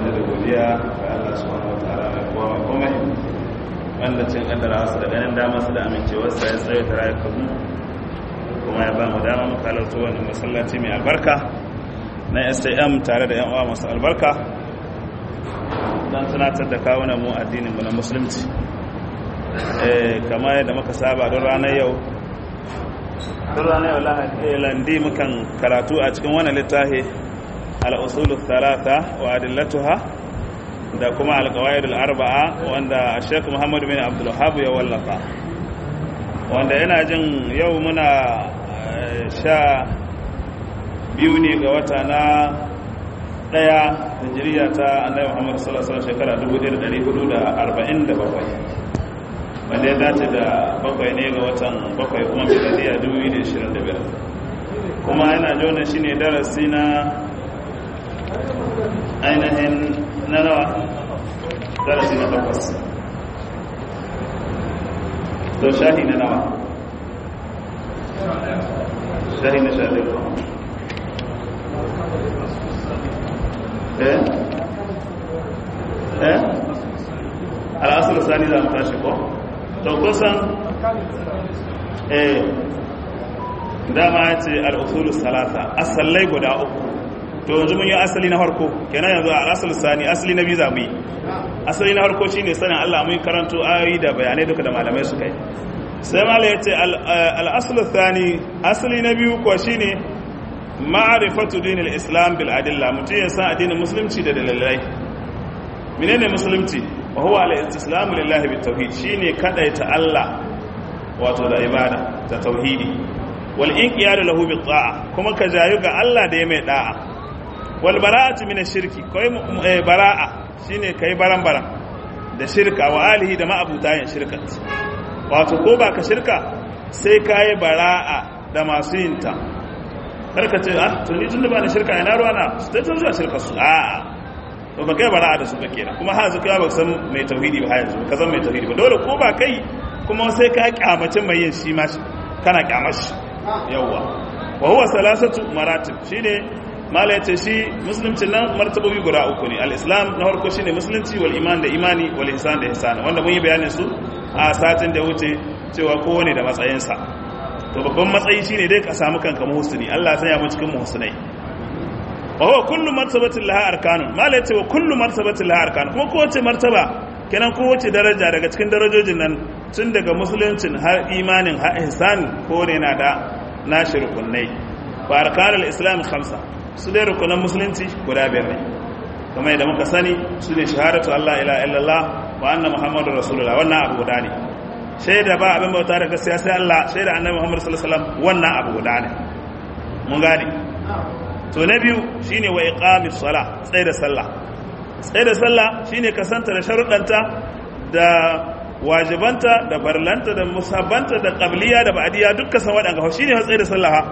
da godiya ga Allah subhanahu wataala mai kowa mai komai wanda cin kaddara su da ganin damar su da amincewar sa ya tsaye ta rayuka mu kuma ya ba mu dama mu kalarta wani masallaci mai albarka na SAM tare da yan uwa masu albarka don tunatar da kawunan mu addinin mu na musulunci kamar yadda muka saba don ranar yau don ranar yau landi mukan karatu a cikin wani littafi al'usulu talata wa adillatuha da kuma alkawayar arba'a wanda sheikh muhammadu bin abdullahab ya wallafa wanda yana jin yau muna sha biyu ne ga wata na daya hijiriya ta annabi muhammadu sallallahu alaihi shekara 1447 wanda ya dace da bakwai ne ga watan bakwai kuma miladiya 2025 kuma yana jona shi ne darasi na ainihin na nawa darasi na takwas to shahi na nawa shahi na shahi eh eh al'asar sani za mu tashi ko to kusan eh dama ya ce al'usulu salata asallai guda uku to yanzu mun yi asali na farko kenan yanzu a asali sani asali na biyu za mu yi asali na farko shine sanin Allah mun karanto ayoyi da bayanai duka da malamai su kai sai malai ya ce al'asulu sani asali na biyu ko shine ma'rifatu dinil islam bil adilla mutum ya san addinin musulunci da dalilai menene musulunci wa huwa al-istislamu lillahi bit tauhid shine kadaita Allah wato da ibada da tauhidi wal inqiyadu lahu bit ta'a kuma ka jayu ga Allah da ya mai da'a wal bara'atu min ash-shirki kai bara'a shine kai baran-baran da shirka wa alihi da ma'abuta yin shirka wato ko ba ka shirka sai kai bara'a da masu yin ta karka ce ah to ni tun da ba ni shirka ina ruwa na su ta zuwa shirka su a'a to ba kai bara'a da su ba kenan kuma har yanzu kai ba san mai tauhidi ba yanzu ka san mai tauhidi ba dole ko ba kai kuma sai ka kyamace mai yin shi ma kana kyamashi yawwa wa huwa salasatu maratib shine mala yace shi musulunci nan martabobi guda uku ne al-islam na farko shine musulunci wal iman da imani wal ihsan da ihsan wanda mun yi bayanin su a satin da wuce cewa kowane da matsayinsa to babban matsayi shine dai ka samu kanka muhsini Allah ya sanya mu cikin muhsinai wa huwa kullu martabatin laha arkanun mala yace wa kullu martabatin laha arkanun kuma kowace martaba kenan kowace daraja daga cikin darajojin nan tun daga musuluncin har imanin har ihsan ko ne na da nashi rukunai wa arkanul islam khamsa su dai rukunan musulunci guda biyar ne kamar yadda muka sani su ne shahadatu Allah ila illallah wa anna muhammadur rasulullah wannan abu guda ne shaida ba abin bauta da gaskiya sai Allah shaida annabi muhammad sallallahu alaihi wasallam wannan abu guda ne mun gane to na biyu shine wa iqamis sala tsaye da sallah tsaye da sallah shine kasanta da sharuɗanta da wajibanta da barlanta da musabbanta da qabliya da ba'diya dukkan san waɗanda shine tsaye da sallah ha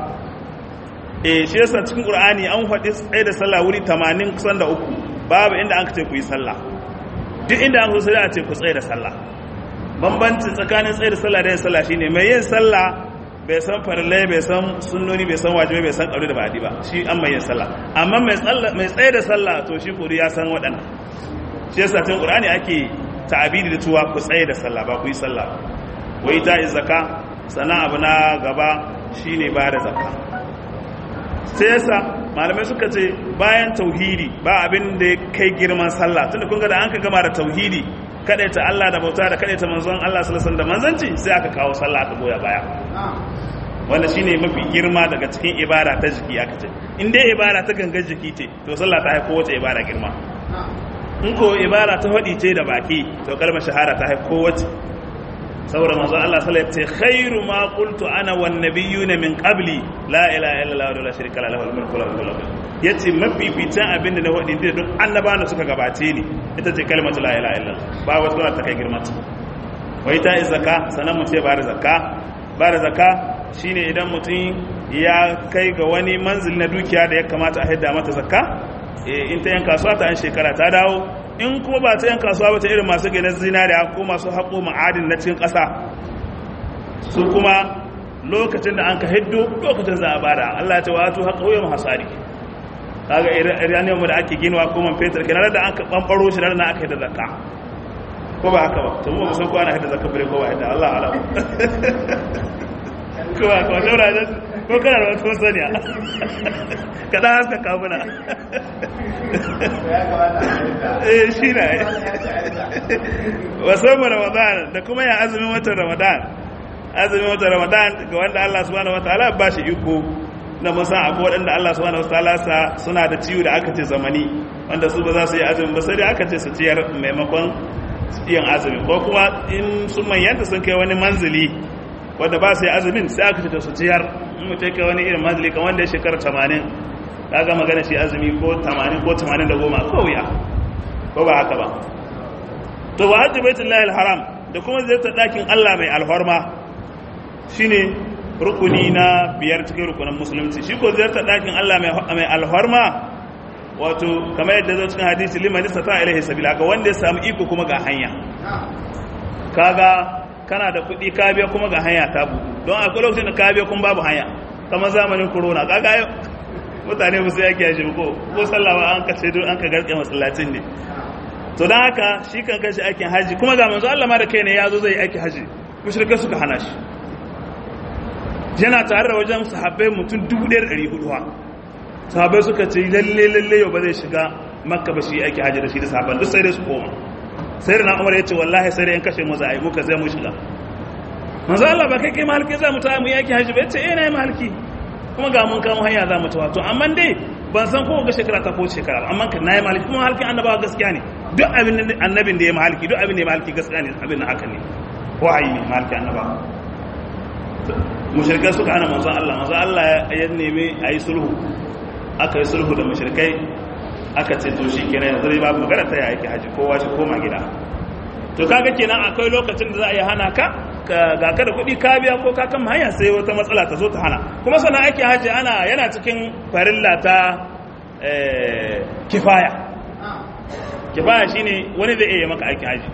eh shi yasa cikin qur'ani an faɗi tsaye da sallah wuri 80 kusan da uku babu inda an ce ku yi sallah duk inda an so sai a ce ku tsaye da sallah bambancin tsakanin tsaye da sallah da yin sallah shine mai yin sallah bai san farillai bai san sunnoni bai san wajibai bai san ƙauri da ba'adi ba shi an mai yin sallah amma mai tsaye da sallah to shi kuri ya san waɗanda shi yasa cikin qur'ani ake ta'abidi da cewa ku tsaye da sallah ba ku yi sallah wai ta yi zakka sannan abu na gaba shine ba da zakka sai yasa malamai suka ce bayan tauhidi ba abin da ya kai girman sallah tunda kun ga da an ka gama da tauhidi kadaita Allah da bauta da kadaita manzon Allah sallallahu alaihi da manzanci sai aka kawo sallah aka goya baya wanda shine mafi girma daga cikin ibada ta jiki aka ce in dai ibada ta gangar jiki ce to sallah ta haiko wace ibada girma in ko ibada ta faɗi ce da baki to kalmar shahara ta haiko wace saboda manzon Allah sallallahu alaihi wasallam ce khairu ma qultu ana wan nabiyyuna min qabli la ilaha illallah wa la sharika lahu al mulku wa lahu al yace mafificin abin da na faɗi da duk annabawan da suka gabace ni ita ce kalmatu la ilaha illallah ba wata ta kai girma ta wai ta zakka sanan mu ce ba da zakka ba da zakka shine idan mutum ya kai ga wani manzili na dukiya da ya kamata a haida mata zakka in ta yan kasuwa ta an shekara ta dawo in kuma ba ta yan kasuwa ba ta irin masu gina zinariya ko masu haƙo ma'adin na cikin ƙasa su kuma lokacin da an ka hiddo lokacin za a bada Allah ya ce wa tu haƙo yau hasari kaga iraniyan mu da ake ginawa ko man fetur kenan da aka bambaro shi da aka yi da zakka ko ba haka ba to mu san ko ana hidda zakka bare ko ba hidda Allah alam ko ba ko daura da ko kana da wato saniya kada haska kamuna eh shi ne wasan ramadan da kuma ya azumin watan ramadan azumin watan ramadan ga wanda Allah subhanahu wataala ba shi iko na musan akwai waɗanda Allah subhanahu wataala sa suna da ciwo da aka ce zamani wanda su ba za su yi azumin ba sai dai aka ce su ciyar maimakon yin azumi ko kuma in sun manyanta sun kai wani manzili wanda ba su yi azumin sai aka ce su ciyar in mutum kai wani irin manzili kan wanda ya shekara tamanin kaga magana shi azumi ko tamanin ko tamanin da goma ko wuya ko ba haka ba to wa hajji baitullahi alharam da kuma ziyartar ɗakin Allah mai alhorma shine rukuni na biyar cikin rukunin musulunci shi ko ziyartar ɗakin Allah mai alhorma wato kamar yadda zo cikin hadisi liman istata ilaihi sabila ga wanda ya samu iko kuma ga hanya kaga kana da kuɗi ka biya kuma ga hanya ta buɗu don akwai lokacin da ka biya kuma babu hanya kamar zamanin corona kaga mutane ba su yake yaji ko ko sallawa an kace don an ka garke masallacin ne to dan haka shi kan kashi aikin haji kuma ga manzo Allah ma da kai ne yazo zai aiki haji mushrikai suka hana shi yana tare da wajen sahabbai mutum 1400 ha sahabbai suka ce lalle lalle yau ba zai shiga makka ba shi aiki haji da shi da sahabban duk sai dai su koma sai na umar ya ce wallahi sai dai in kashe mu za a yi muka zai mu shiga manzo Allah ba kai kai mahalki za mu ta mu yaki haji ba ya ce eh na yi mahalki kuma ga mun kamo hanya za mu tawa to amma dai ban san ko ga shekara ta ko shekara amma kan nayi maliki kuma halki annabawa gaskiya ne duk abin annabin da ya maliki duk abin da ya maliki gaskiya ne abin nan haka ne wahayi ne maliki annabawa mushrikai suka hana manzon Allah manzon Allah ya nemi a yi sulhu aka yi sulhu da mushrikai aka ce to shi kenan yanzu dai babu magana ta yake haji kowa shi koma gida to kaga kenan akwai lokacin da za a yi hana ka ga ka da kuɗi ka biya ko ka kan hanya sai wata matsala ta zo ta hana kuma sannan ake haji ana yana cikin farilla ta kifaya kifaya shine wani zai iya maka aikin haji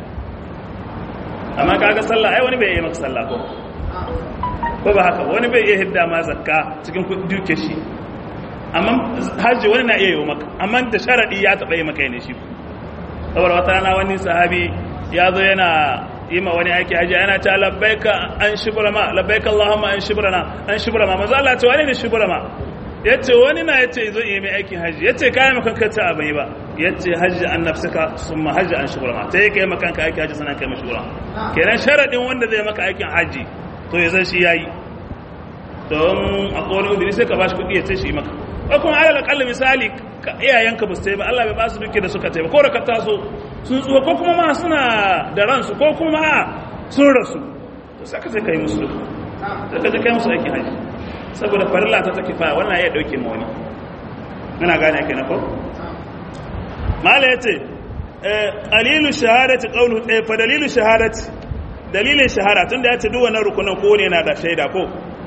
amma kaga sallah ai wani bai iya maka sallah ko ko ba haka wani bai iya hidda ma zakka cikin kuɗi duke shi amma haji wani na iya yi maka amma da sharadi ya taɓa yi maka ne shi saboda wata rana wani sahabi ya zo yana yi ma wani aiki haji yana ta labbaika an shibrama labbaika Allahumma an shibrana an shibrama manzo Allah ce wani ne shibrama yace wani na yace zo yi mai aikin haji yace kai makan ka ta abai ba yace haji an nafsaka summa haji an shibrama sai kai makan ka aiki haji sanan kai mai shibrama kenan sharadin wanda zai maka aikin haji to ya zan shi yayi don akwai wani udiri sai ka bashi kuɗi ya ce shi maka ko kuma alal akalla misali iyayenka ba su ba Allah bai ba su duke da suka taiba ko da ka taso sun tsuwa ko kuma ma suna da ransu ko kuma sun rasu to sai ka je kai musu sai ka je kai musu aikin haji saboda farilla ta take fa wannan ya dauke ma wani muna gane yake na ko mala yace qalilu shahadati qawlu eh fa dalilu shahadati dalilin shahada tunda yace duk wannan rukunan ko ne yana da shaida ko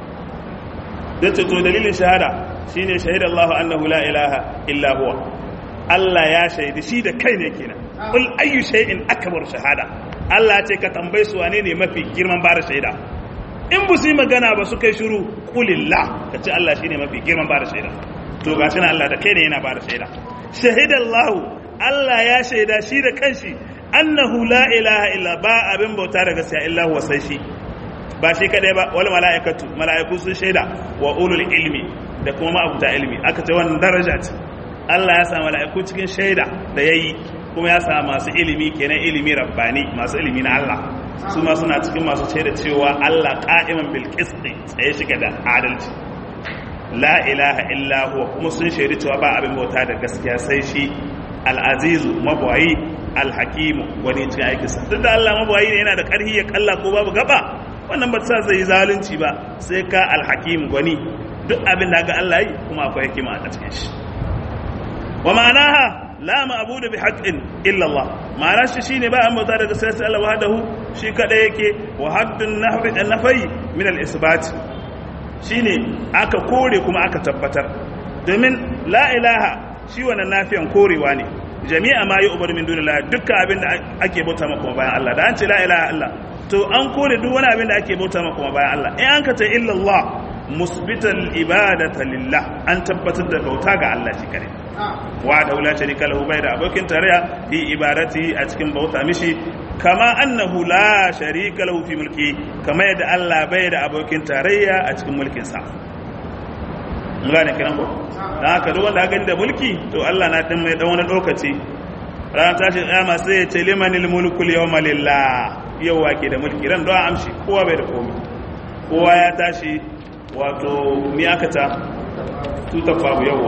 dace to dalilin shahada shine shahida Allah annahu la ilaha illa huwa Allah ya shaidi shi da kai ne kenan kul ayyu shay'in akbar shahada Allah ce ka tambaye su wane ne mafi girman bada shaida in bu su yi magana ba su kai shiru kulillah ka ce Allah shine mafi girman bada shaida to gashi na Allah da kai ne yana bada shaida shahida Allah Allah ya shaida shi da kanshi annahu la ilaha illa ba abin bauta da gaskiya illa huwa sai shi ba shi kadai ba wal mala'ikatu mala'iku sun shaida wa ulul ilmi da kuma ma'abuta ilmi aka ce wannan daraja ce Allah ya sa mala'iku cikin shaida da yayi kuma ya sa masu ilimi kenan ilimi rabbani masu ilimi na Allah su ma suna cikin masu shaida cewa Allah qa'iman bil qisti tsaye shiga da adalci la ilaha illa huwa kuma sun shaidi cewa ba abin bauta da gaskiya sai shi al-azizu mabwayi al-hakimu wani cikin aikinsa duk da Allah mabwayi ne yana da ƙarfi ya kalla ko babu gaba wannan ba sa zai zalunci ba sai ka alhakim gwani duk abin da ga Allah yi kuma akwai hikima a cikin shi wa ma'anaha la ma'budu bi haqqin illa Allah ma'ana shi shine ba an bauta daga sai Allah wahdahu shi kada yake wa haddun nahwi an nafai min al isbat shine aka kore kuma aka tabbatar domin la ilaha shi wannan nafiyan korewa ne jami'a ma yi ubar min dunillah dukkan abin da ake bauta maka bayan Allah da an ce la ilaha Allah to an kore duk wani abin da ake bauta maka kuma bayan Allah in an ka ce illallah musbital ibadata lillah an tabbatar da bauta ga Allah shi kare wa da la sharika lahu bai da abokin tarayya fi ibadati a cikin bauta mishi kama annahu la sharika lahu fi mulki kama yadda Allah bai da abokin tarayya a cikin mulkin sa mun gane kiran ko dan haka duk wanda gani da mulki to Allah na dan mai dan wani lokaci ran tashi kiyama sai ya ce limanil mulku yawma lillah yau wake da mulki ran don amshi kowa bai da komai kowa ya tashi wato mi aka ta tutar babu yawwa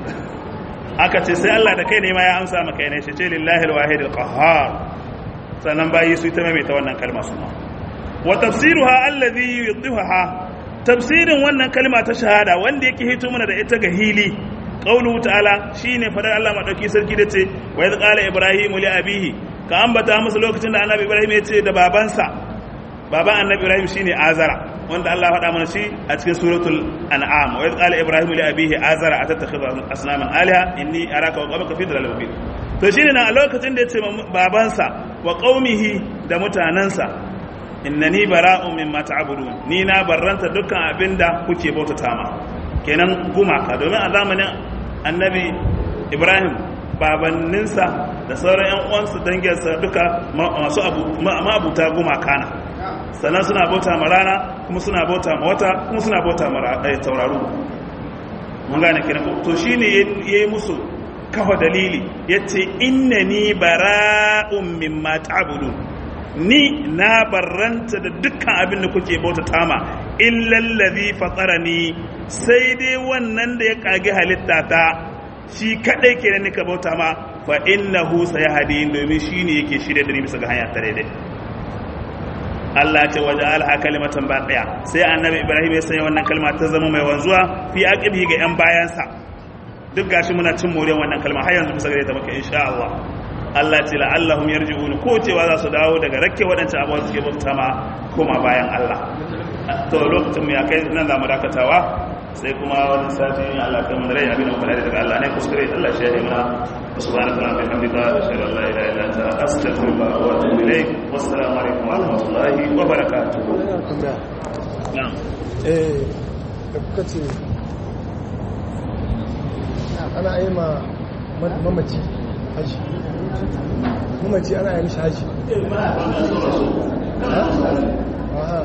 aka ce sai Allah da kai ne ma ya amsa maka ne shi ce lillahi alwahid alqahhar sannan bayi su ta maimaita wannan kalma su ma wa tafsiruha alladhi yudhiha tafsirin wannan kalma ta shahada wanda yake hito mana da ita ga hili qauluhu ta'ala shine fadar Allah madauki sarki da ce wa idh qala ibrahimu li abihi ka ambata musu lokacin da annabi ibrahim ya ce da babansa baban annabi ibrahim shine azara wanda Allah faɗa mana shi a cikin suratul an'am wa idh qala ibrahim li abihi azara atattakhidhu asnaman alaha inni araka wa qawmaka fi dhalalin mubin to shine na a lokacin da yace babansa wa qaumihi da mutanansa innani bara'un mimma ta'budun ni na barranta dukkan abinda kuke bautata ma kenan gumaka domin a zamanin annabi ibrahim babanninsa da sauran yan uwansa danginsa duka masu abuta gumaka na sannan suna bauta ma rana kuma suna bauta ma wata kuma suna bauta ma tauraru mun gane kina to shine yayi musu kafa dalili yace innani bara'un mimma ta'budun ni na barranta da dukkan abin da kuke bauta tama illal ladhi fatarani sai dai wannan da ya kage halitta ta shi kadai kenan nika bauta ma fa innahu sayahdi domin shine yake shirye da ni bisa ga hanya ta daidai Allah ce waje alha kalimatan baqiya sai annabi Ibrahim ya sanya wannan kalma ta zama mai wanzuwa fi aqibi ga yan bayansa duk gashi muna cin moriyar wannan kalma har yanzu bisa gare ta maka insha Allah Allah ce la'allahum yarji'un ko cewa za su dawo daga rakke waɗancan abubuwa suke bauta ma koma bayan Allah to lokacin mu ya kai nan za mu dakatawa sai kuma wani sati Allah kai mun rai abin da kuma daga Allah ne kuskure Allah shi ya yi mana subhanaka wa bihamdika ashhadu an la ilaha illa anta astaghfiruka wa atubu ilayk wassalamu alaikum wa rahmatullahi wa barakatuh na'am eh da kuka ce ana yi ma mamaci haji mamaci ana yi mishi haji aha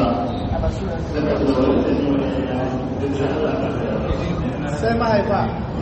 sai mahaifa